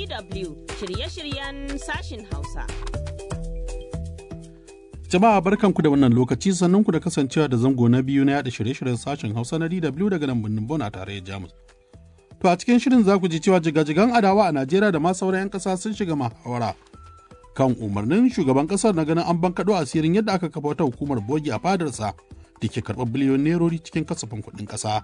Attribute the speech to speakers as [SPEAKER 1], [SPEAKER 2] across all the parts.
[SPEAKER 1] DW shirye-shiryen sashin Hausa.
[SPEAKER 2] Jama'a barkanku da wannan lokaci sannan ku da kasancewa da zango na biyu na yada shirye-shiryen sashen Hausa na DW daga nan birnin Bon a tarayyar Jamus. To a cikin shirin za ku ji cewa jigajigan adawa a Najeriya da ma sauran 'yan ƙasa sun shiga muhawara kan umarnin shugaban ƙasar na ganin an bankaɗo asirin yadda aka kafa wata hukumar bogi a fadarsa da ke karɓar biliyon nerori cikin kasafin kuɗin ƙasa.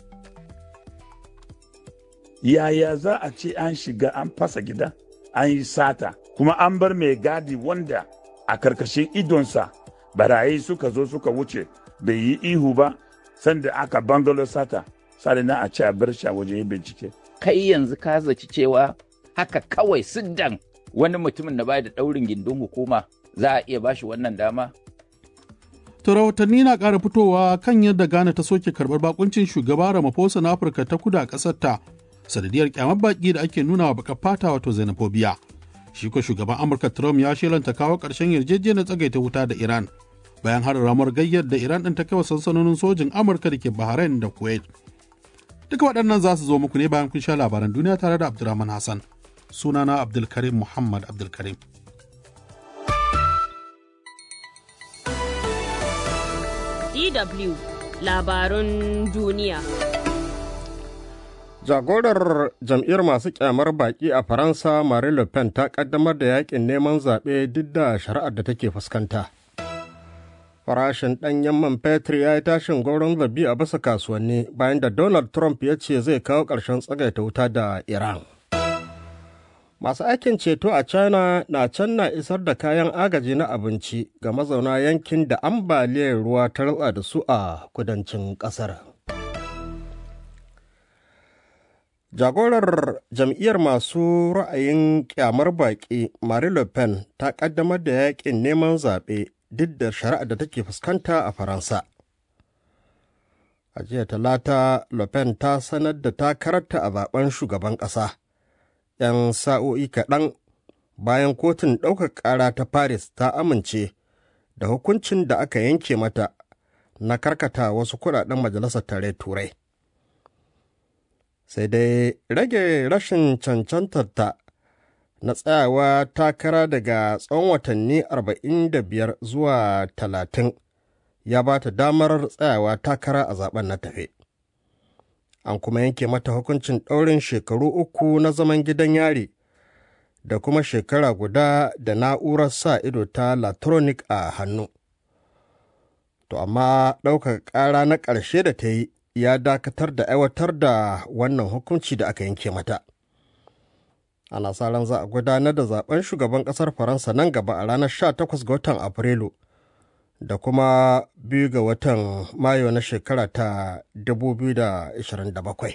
[SPEAKER 3] Yaya za a ce an shiga an fasa gida, an yi sata, kuma an bar mai gadi wanda a karkashin idonsa barayi suka zo suka wuce bai yi ihu ba sanda aka bangalo sata sare na a ce a bar shi a waje bincike.
[SPEAKER 4] Kai yanzu ka zaci cewa haka kawai siddan wani mutumin da bai da ɗaurin gindin hukuma za a iya bashi wannan dama?
[SPEAKER 2] To rahotanni na ƙara fitowa kan yadda Ghana ta soke karɓar bakuncin shugaba Ramaphosa na Afirka ta kudu a ƙasar ta sanadiyar kyamar baƙi da ake nuna wa baka fata wato xenophobia. Shi ko shugaban Amurka Trump ya shelanta kawo ƙarshen yarjejeniyar tsagaita wuta da Iran bayan harin ramar gayyar da Iran ɗin ta kai wa sansanonin sojin Amurka da ke Bahrain da Kuwait. Duka waɗannan za su zo muku ne bayan kun sha labaran duniya tare da Abdulrahman Hassan. Sunana Abdulkarim Muhammad Abdulkarim.
[SPEAKER 1] DW labarun duniya.
[SPEAKER 5] Jagorar jam'iyyar masu kyamar baki a Faransa Marie Le Pen ta kaddamar da yakin neman zaɓe duk da shari'ar da take fuskanta. Farashin ɗanyen man fetur ya yi tashin gwauron zabi a bisa kasuwanni bayan da Donald Trump ya ce zai kawo ƙarshen tsagaita wuta da Iran. Masu aikin ceto a China na can na isar da kayan agaji na abinci ga mazauna yankin da ambaliyar ruwa ta ratsa da su a kudancin ƙasar. Jagorar jam'iyyar masu ra'ayin kyamar baƙi Marie Le Pen ta ƙaddamar da yaƙin neman zaɓe duk da shari'a da take fuskanta a Faransa. A jiya talata, Le Pen ta sanar da takararta a zaben shugaban ƙasa. 'yan sa'o'i kaɗan bayan kotun ɗaukar ƙara ta Paris ta amince da hukuncin da aka yanke mata na karkata wasu kuɗaɗen majalisar tare turai. Sai dai rage rashin cancantarta na tsayawa takara daga tsawon watanni 45 zuwa 30 ya ba ta damar tsayawa takara a zaben na tafe. an kuma yanke mata hukuncin ɗaurin shekaru uku na zaman gidan yari da kuma shekara guda da na'urar sa ido ta latronic a hannu. To amma ɗaukar ƙara na ƙarshe da ta yi ya dakatar da aiwatar da wannan hukunci da aka yanke mata. Ana sa ran za a gudanar da zaben shugaban ƙasar Faransa nan gaba a ranar 18 ga watan Afrilu. da kuma biyu ga watan mayu na shekara ta 2027.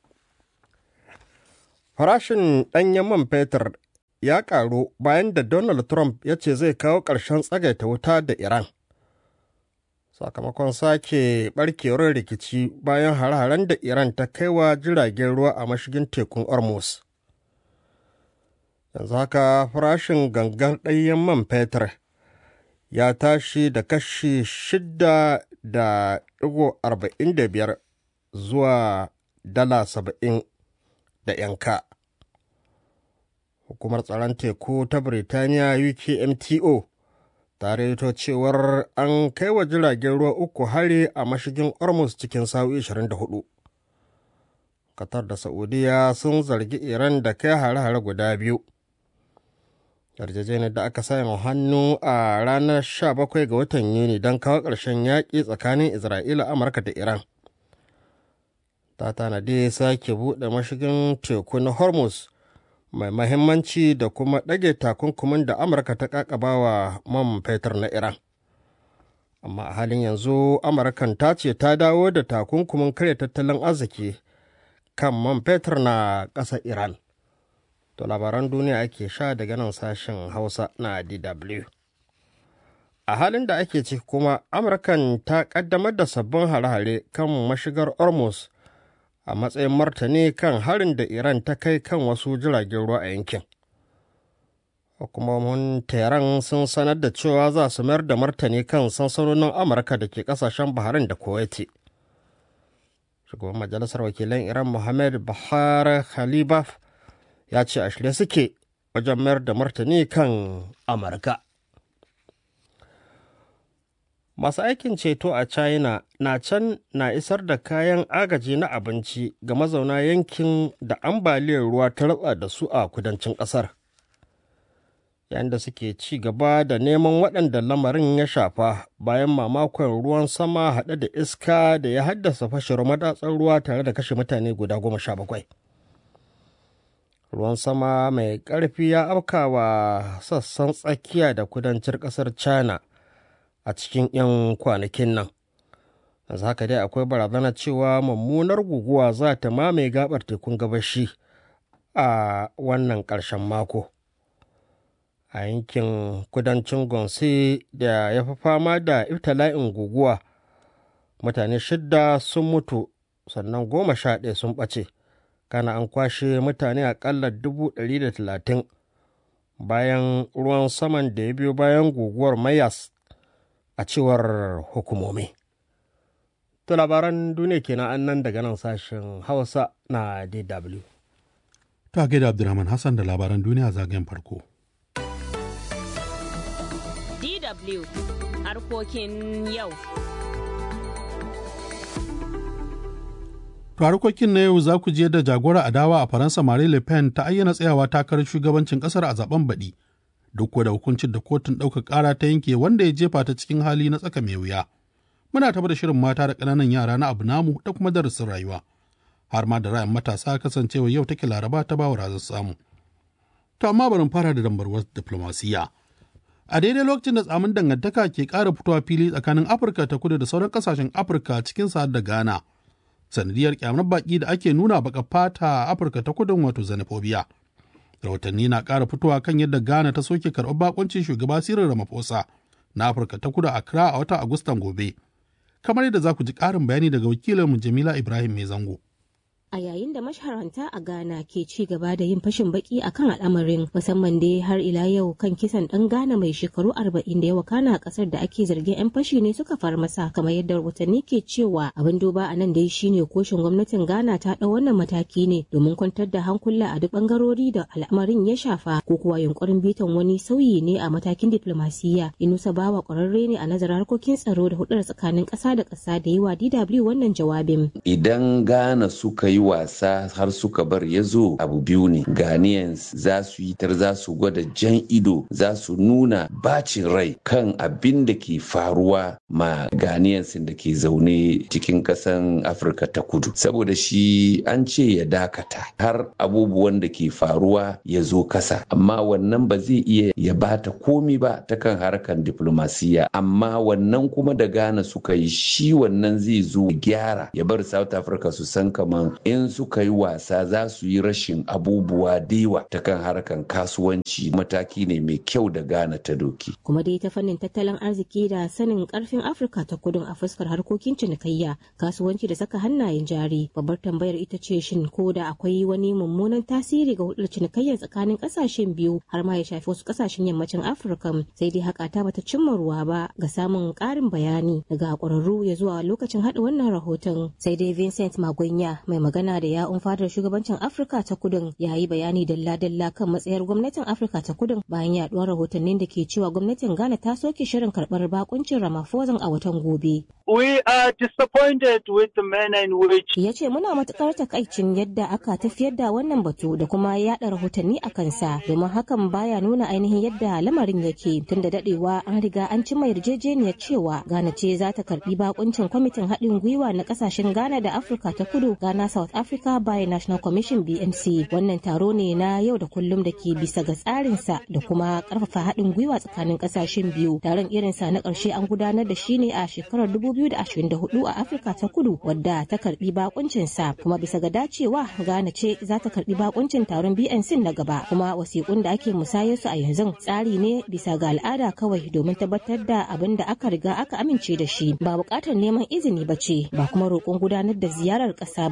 [SPEAKER 5] Farashin ɗanyen man fetur ya ƙaru bayan da Donald Trump ya ce zai kawo ƙarshen tsagaita wuta da Iran. Sakamakon sake ɓarkewar rikici bayan hare-haren da Iran ta kai wa jiragen ruwa a mashigin tekun Hormuz. Yanzu haka farashin gangan ɗanyen man fetur ya tashi da kashi shida da ɗigo arba'in da biyar zuwa dala saba'in da yanka. Hukumar tsaron teku ta Birtaniya UKMTO ta reto cewar an kai wa jiragen ruwa uku hari a mashigin Hormuz cikin sa'o'i 24. Qatar da Saudiya sun zargi Iran da kai hare-hare guda biyu. yarjejeniyar da aka sanya hannu a ranar 17 ga watan yuni don kawo ƙarshen yaƙi tsakanin isra'ila amurka da iran ta tanadi sake buɗe mashigin teku na hormuz mai mahimmanci da kuma ɗage takunkumin da amurka ta ƙaƙabawa man fetur na iran amma a halin yanzu amurkan ta ce ta dawo da takunkumin karya tattalin arziki kan man fetur na ƙasar iran To labaran duniya ake sha daga nan sashen Hausa na DW. A halin da ake ciki kuma, Amurkan ta ƙaddamar da sabbin hare-hare kan mashigar Hormuz a matsayin martani kan harin da Iran ta kai kan wasu jiragen ruwa a yankin. Hukumomin Tehran sun sanar da cewa za su mayar da martani kan sansanonin Amurka da ke ƙasashen Bahrain da Kuwaiti. Shugaban Majalisar Wakilan Iran Mohammed Bahar Khalibaf ya ce a shirye suke wajen mayar da martani kan amurka masu aikin ceto a china na can na isar da kayan agaji na abinci ga mazauna yankin da ambaliyar ruwa ta ratsa da su a kudancin ƙasar yayin da suke ci gaba da neman waɗanda lamarin ya shafa bayan mamakon ruwan sama haɗe da iska da ya haddasa fashewar madatsar ruwa tare da kashe mutane guda goma sha bakwai ruwan sama mai ƙarfi ya afkawa sassan tsakiya da kudancin ƙasar china a cikin 'yan kwanakin nan yanzu haka dai akwai barazana cewa mummunar guguwa za ta mamaye gabar tekun gabashi a wannan ƙarshen mako a yankin kudancin gonse da ya fi fama da iftala'in guguwa mutane shidda sun mutu sannan goma sha ɗaya sun ɓace kana an kwashe mutane aƙalla dubu ɗari da talatin bayan ruwan saman da ya biyo bayan guguwar mayas a cewar hukumomi. To labaran duniya kenan an nan daga nan sashen Hausa na DW.
[SPEAKER 2] Ta gaida Abdulrahman Hassan da labaran duniya zagayen farko.
[SPEAKER 1] DW harkokin yau.
[SPEAKER 2] To harkokin na yau za ku je da jagora adawa a Faransa Marie Le Pen ta ayyana tsayawa takarar shugabancin kasar a zaben baɗi. duk da hukuncin da kotun ɗaukar ƙara ta yanke wanda ya jefa ta cikin hali na tsaka mai wuya. Muna taɓa da shirin mata da ƙananan yara na abu namu da kuma darasin rayuwa. Har ma da ra'ayin matasa kasancewa yau take laraba ta bawa razan samu. To amma bari fara da dambarwar diplomasiya. A daidai lokacin da tsamin dangantaka ke ƙara fitowa fili tsakanin Afirka ta kudu da sauran ƙasashen Afirka cikin sa da Ghana. Sanadiyar kyamar baƙi da ake nuna baka fata a Afirka ta kudin wato xenophobia. rahotanni na ƙara fitowa kan yadda ghana ta soke karɓar bakuncin shugaba sirin ramaphosa na afirka ta kudu accra a watan agustan gobe kamar yadda za ku ji ƙarin bayani daga wakilinmu jamila ibrahim mai zango
[SPEAKER 6] a yayin da masharanta a Ghana ke ci gaba da yin fashin baki akan al'amarin musamman dai har ila yau kan kisan dan Ghana mai shekaru 40 da ya wakana a kasar da ake zargin 'yan fashi ne suka far masa kamar yadda rahotanni ke cewa abin duba a nan dai shine koshin gwamnatin Ghana ta ɗau wannan mataki ne domin kwantar da hankula a duk bangarori da al'amarin ya shafa ko kuwa yunkurin bitan wani sauyi ne a matakin diplomasiyya Inusa Bawa kwararre ne a nazarin harkokin tsaro da hudar tsakanin ƙasa da ƙasa da yi wa DW wannan jawabin.
[SPEAKER 7] Idan Ghana suka yi wasa har suka bar ya zo abu biyu ne Ghanaians za su yi tar za su gwada jan ido za su nuna bacin rai kan abin da ke faruwa ma Ghanaians da ke zaune cikin ƙasan Afirka ta kudu saboda shi an ce ya dakata har abubuwan da ke faruwa ya zo kasa amma wannan ba zai iya ya bata komi ba ta kan harkan diplomasiya amma wannan kuma da Ghana suka yi shi wannan zai zo gyara ya bar South Africa su san kaman in suka yi wasa za su yi rashin abubuwa dewa ta kan harkan kasuwanci mataki ne mai kyau da Ghana ta doki.
[SPEAKER 6] Kuma dai ta fannin tattalin arziki da sanin karfin Afirka ta kudun a fuskar harkokin cinikayya kasuwanci da saka hannayen jari babbar tambayar ita ce shin ko da akwai wani mummunan tasiri ga hudar cinikayya tsakanin kasashen biyu har ma ya shafi wasu kasashen yammacin Afirka sai dai haka ta bata cimma ruwa ba ga samun karin bayani daga kwararru ya zuwa lokacin haɗa wannan rahoton sai dai Vincent Magunya mai magana da ya'un fadar shugabancin Afirka ta kudin ya yi bayani dalla-dalla kan matsayar gwamnatin Afirka ta kudin bayan yaduwar rahotannin da ke cewa gwamnatin Ghana ta soke shirin karɓar bakuncin Ramaphosa a watan gobe.
[SPEAKER 8] We are disappointed with the manner in which
[SPEAKER 6] Ya ce muna matukar takaicin yadda aka tafiyar da wannan batu da kuma yada rahotanni a kansa domin hakan baya nuna ainihin yadda lamarin yake tun da dadewa an riga an cimma yarjejeniyar cewa Ghana ce za ta karbi bakuncin kwamitin haɗin gwiwa na kasashen Ghana da Afirka ta kudu Ghana South Africa by National Commission BNC wannan taro ne na yau da kullum da ke bisa ga tsarinsa da kuma karfafa haɗin gwiwa tsakanin kasashen biyu taron irinsa na ƙarshe an gudanar da shi ne a shekarar 2024 a Afirka ta kudu wadda ta karbi bakuncinsa kuma bisa ga dacewa Ghana ce za ta karbi bakuncin taron BNC na gaba kuma wasiƙun da ake musayar su a yanzu tsari ne bisa ga al'ada kawai domin tabbatar da abin da aka riga aka amince da shi ba buƙatar neman izini ba ce ba kuma roƙon gudanar da ziyarar ƙasa ba ne kuma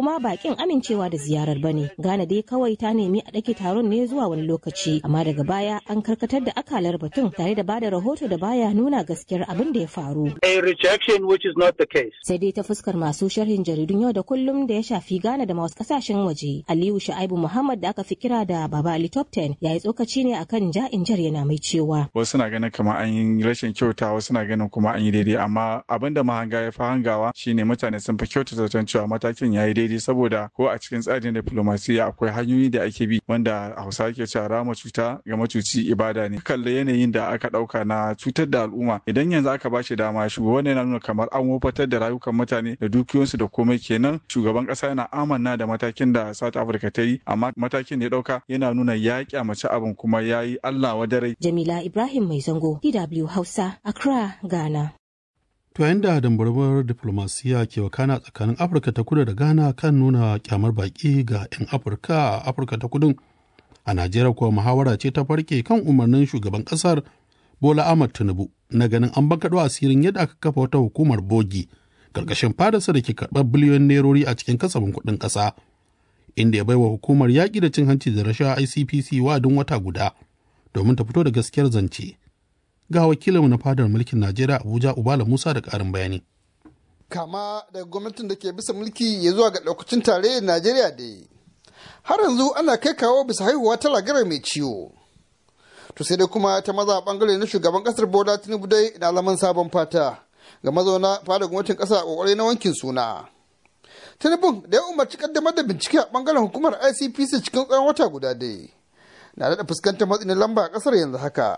[SPEAKER 6] kuma bakin amincewa da ziyarar bane Ghana dai kawai ta nemi a ɗage taron ne zuwa wani lokaci amma daga baya an karkatar da akalar batun tare da bada rahoto da baya nuna gaskiyar abin da ya faru
[SPEAKER 8] A rejection which is not the case.
[SPEAKER 6] sai dai ta fuskar masu sharhin jaridun yau da kullum da ya shafi Ghana da wasu kasashen waje Aliyu Sha'ibu Muhammad da aka fi kira da Baba Ali Top 10 ya yi tsokaci ne akan ja'in jar yana mai cewa
[SPEAKER 9] wasu na ganin kamar an yi rashin kyauta wasu na ganin kuma an yi daidai amma abin da mahanga ya fi hangawa shine mutane sun fi kyauta zaton cewa matakin ya yi daidai saboda ko a cikin tsarin diplomasiya akwai hanyoyi da ake bi wanda hausa ke cewa rama cuta ga macuci ibada ne kalli yanayin da aka dauka na cutar da al'umma idan yanzu aka ba shi dama shugaban yana nuna kamar an wofatar da rayukan mutane da dukiyoyinsu da komai kenan shugaban kasa yana amanna da matakin da South Africa ta yi amma matakin da ya dauka yana nuna ya kyamaci abin kuma ya yi Allah wadarai
[SPEAKER 6] Jamila Ibrahim Mai Zango DW Hausa Accra Ghana
[SPEAKER 2] To yayin da dambarwar diplomasiya ke wakana tsakanin Afirka ta kudu da Ghana kan nuna kyamar baki ga 'yan Afirka a Afirka ta kudun. A Najeriya kuwa muhawara ce ta farke kan umarnin shugaban kasar Bola Ahmad Tinubu na ganin an bankaɗo asirin yadda aka kafa wata hukumar bogi ƙarƙashin fadarsa da ke karɓar biliyon nerori a cikin kasafin kuɗin ƙasa. Inda ya baiwa hukumar yaƙi da cin hanci da rashawa ICPC wa'adin wata guda domin ta fito da gaskiyar zance. ga wakilinmu na fadar mulkin Najeriya Abuja Ubala Musa da ƙarin bayani.
[SPEAKER 10] Kama daga gwamnatin da ke bisa mulki ya zuwa ga ɗaukacin tarayyar Najeriya da har yanzu ana kai kawo bisa haihuwa ta lagara mai ciwo. To sai dai kuma ta maza bangare na shugaban kasar Bola Tinubu dai na laman sabon fata ga mazauna fadar gwamnatin ƙasa a ƙoƙari na wankin suna. Tinubu da ya umarci kaddamar da bincike a bangaren hukumar ICPC cikin tsawon wata guda dai. Na daɗa fuskantar matsin lamba a ƙasar yanzu haka.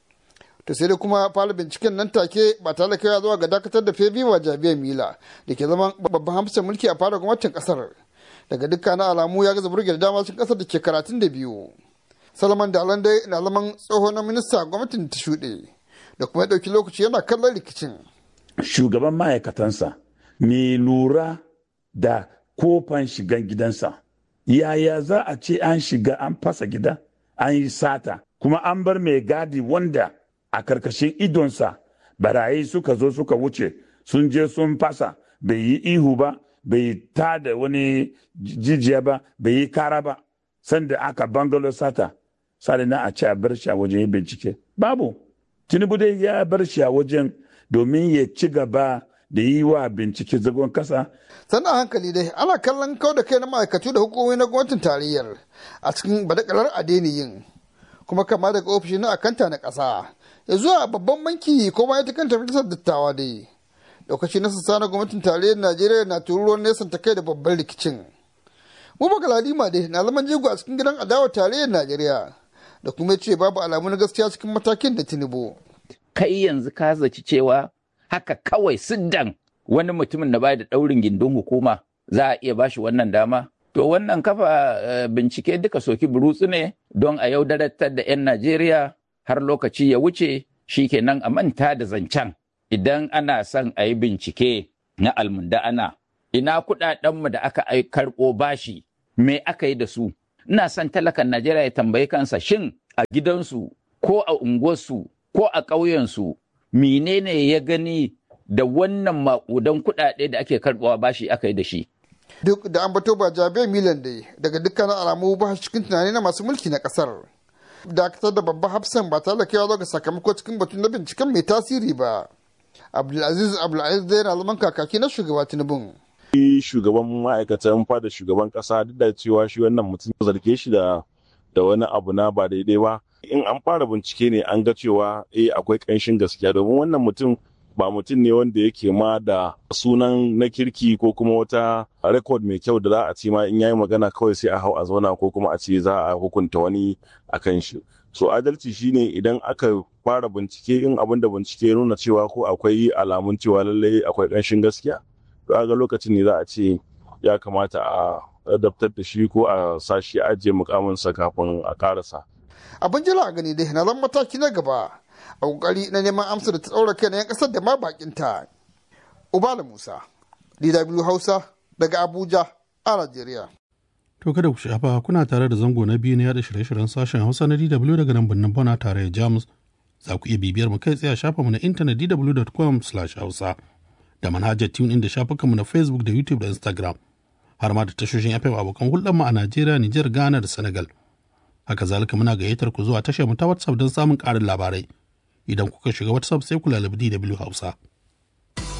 [SPEAKER 10] to sai dai kuma fara binciken nan take ba tare da kaiwa zuwa ga dakatar da febi wa jabiyar mila da ke zama babban hamsin mulki a fara gwamnatin kasar daga dukkanin alamu ya gaza burge da dama cikin kasar da ke karatun da biyu salaman da dai na zaman tsoho na minista gwamnatin ta shuɗe da kuma ya ɗauki lokaci yana kallon rikicin
[SPEAKER 3] shugaban ma'aikatansa mai lura da kofan shigan gidansa yaya za a ce an shiga an fasa gida an yi sata kuma an bar mai gadi wanda a karkashin idonsa barayi suka zo suka wuce sun je sun fasa bai yi ihu ba bai ta da wani jijiya ba bai yi kara ba sanda aka bangalo sata sani na a ce a bar shi a wajen yin bincike babu tinubu dai ya bar shi a wajen domin ya ci gaba da yi wa bincike zagon kasa
[SPEAKER 10] sannan hankali dai ana kallon kau da kai na ma'aikatu da hukumomi na gwamnatin tarayyar a cikin badakalar adeniyin kuma kama daga ofishi na akanta na ƙasa ya zuwa babban banki ko ma ita kanta majalisar dattawa dai lokaci na sassa na gwamnatin tarayyar najeriya na tururuwan nesan ta kai da babban rikicin mu galadima dai na zaman jego a cikin gidan adawa tarayyar najeriya da kuma ce babu alamu na gaskiya cikin matakin da tinubu
[SPEAKER 4] kai yanzu ka zaci cewa haka kawai siddan wani mutumin da bai da daurin gindin hukuma za a iya bashi wannan dama to wannan kafa bincike duka soki burutsu ne don a yaudaratar da 'yan najeriya har lokaci ya wuce shi kenan a manta da zancen idan ana son a yi bincike na almunda'ana ina kudadenmu da aka karɓo bashi me aka yi da su ina son talakan najeriya ya tambayi kansa shin a gidansu ko a unguwarsu ko a ƙauyensu menene ya gani da wannan maƙudan kuɗaɗe da ake karɓowa bashi aka yi da shi
[SPEAKER 10] duk da an bato ba jabe milan dai daga dukkanin alamu ba cikin tunani na masu mulki na kasar dakatar da babban hafsan ba tare da kaiwa ga sakamako cikin batun na binciken mai tasiri ba abdulaziz abdulaziz dai na zaman kakaki na shugaba tinubun
[SPEAKER 11] shugaban ma'aikatan fada shugaban kasa duk da cewa shi wannan mutum zarge shi da da wani abu na ba daidai ba in an fara bincike ne an ga cewa eh akwai ƙanshin gaskiya domin wannan mutum ba mutum ne wanda yake ma da sunan na kirki ko kuma wata rekod mai kyau da za a ce ma in yayi magana kawai sai a hau a zauna ko kuma a ce za a hukunta wani a kan shi so adalci shine idan aka fara bincike in abin da bincike ya nuna cewa ko akwai alamun cewa lallai akwai ƙanshin gaskiya to a ga lokacin ne za a ce ya kamata a adaptar da shi ko a sashi ajiye mukaminsa kafin a karasa
[SPEAKER 10] abin jira a gani dai na zan mataki na gaba a kokari na neman amsa da ta tsaura kai na 'yan kasar da ma bakinta. Ubala Musa, DW Hausa daga Abuja a Najeriya.
[SPEAKER 2] To kada ku shafa kuna tare da zango na biyu na yada shirye-shiryen sashen Hausa na DW daga nan birnin Bona tare da Jamus. Za ku iya bibiyar mu kai tsaye a shafinmu na intanet dw.com/hausa da manhajar tune da shafukanmu na Facebook da YouTube da Instagram. har ma da tashoshin FM abokan hulɗar mu a Najeriya, Nijar, Ghana da Senegal. Haka zalika muna gayyatar ku zuwa tashar mu ta WhatsApp don samun ƙarin labarai. Idan kuka shiga WhatsApp sai ku lalabi DW Hausa.